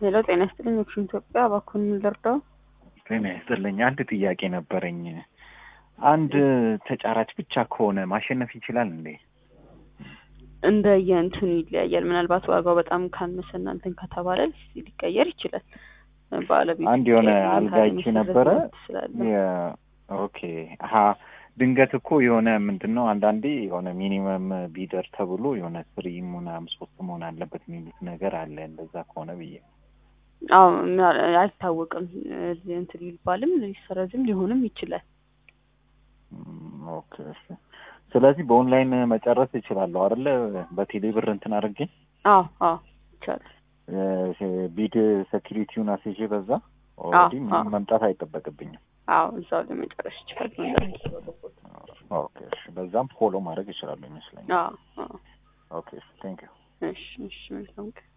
ሄሎ ጤና ይስጥልኝ። ኦክሽን ኢትዮጵያ እባክዎን ምን ልርዳው? ጤና ይስጥልኝ። አንድ ጥያቄ ነበረኝ። አንድ ተጫራች ብቻ ከሆነ ማሸነፍ ይችላል እንዴ? እንደ የእንትኑ ይለያያል። ምናልባት ዋጋው በጣም ካነሰ እና እንትን ከተባለ ሊቀየር ይችላል። ባለቤቱ አንድ የሆነ ይቀየር፣ አልጋ ካለ ይቺ መሰረት ነበረ። መብት ስላለው። የ- ኦኬ ሀ ድንገት እኮ የሆነ ምንድን ነው አንዳንዴ የሆነ ሚኒመም ቢደር ተብሎ የሆነ ስሪ ምናምን ሶስት መሆን አለበት የሚሉት ነገር አለ። እንደዛ ከሆነ ብዬ አዎ ምና- አይታወቅም። እዚህ እንትን ሊባልም ሊሰረዝም ሊሆንም ይችላል። ም፣ ኦኬ እሺ። ስለዚህ በኦንላይን መጨረስ እችላለሁ አይደለ? በቴሌ ብር እንትን አድርጌ አዎ አዎ ይቻላል። እ፣ ቢድ ሴኪሪቲውን አስይዤ በዛ ኦልሬዲ አዎ። ምንም መምጣት አይጠበቅብኝም። አዎ እዛው ላይ መጨረስ ይችላል። ኦኬ እሺ። በዛም ፎሎ ማድረግ እችላለሁ ይመስለኛል። አዎ አዎ ኦኬ ቴንክ ዩ እሺ እሺ መልካም ቀን